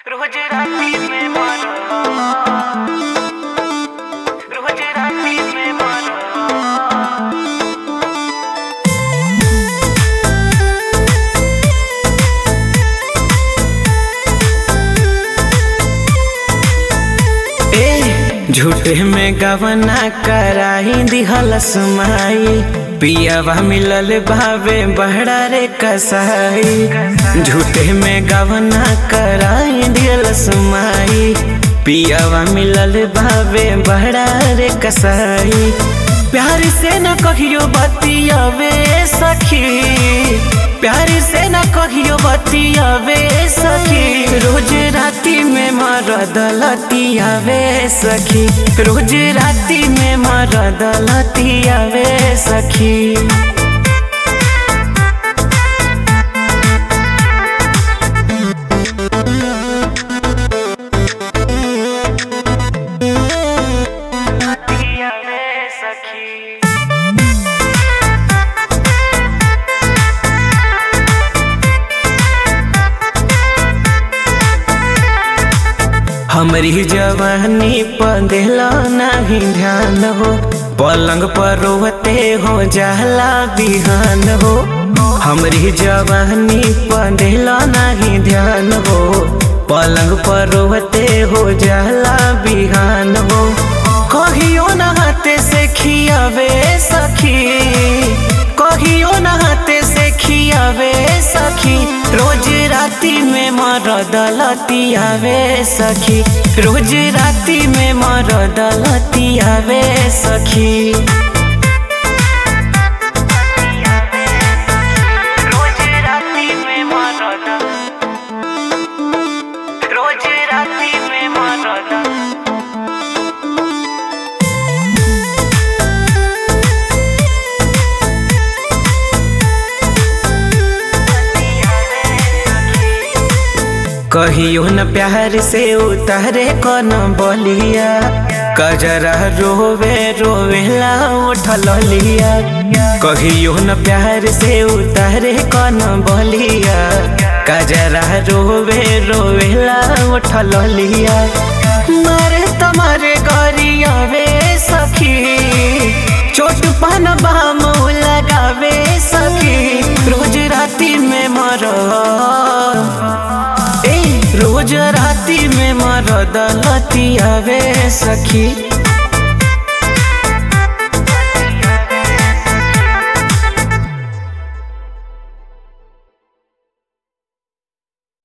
रोज राती में मारो रोज राती में मारो ए झूठे में गवना कराई दिहलस माई पियावा मिलल भावे बहरा रे कसाई झूठे में गवना कराई दिहलस माई पियावा मिलल भावे बहरा रे कसाई प्यार से न कहियो बतियावे सखी प्यार से न कहियो बतियावे सखी रोज राती में मरद लतियावे सखी रोज राती में मरद लतियावे सखी दिया रे सखी हमरी जवानी पर दिला नहीं ध्यान हो पलंग पर रोते हो जाला बिहान हो हमरी जवानी पर दिला नहीं ध्यान हो पलंग पर रोते हो जाला बिहान हो कहियो न हाथे से खियावे सखी कहियो न हाथे से खियावे सखी रोज राती में मरद लतियावे सखी रोज राती में मरद लतियावे सखी रोज राती में मारो रोज राती में मारो कहियो न प्यार से उतारे कौन बलिया कजरा रोवे रोवेला उठल लिया कहियो न प्यार से उतारे कौन बलिया कजरा रोवे रोवेला उठल लिया मारे तुम्हारे गरिया वे सखी चोट पान बाम लगावे सखी रोज राती में मरो ए रोज राती में मरद लतियावे सखी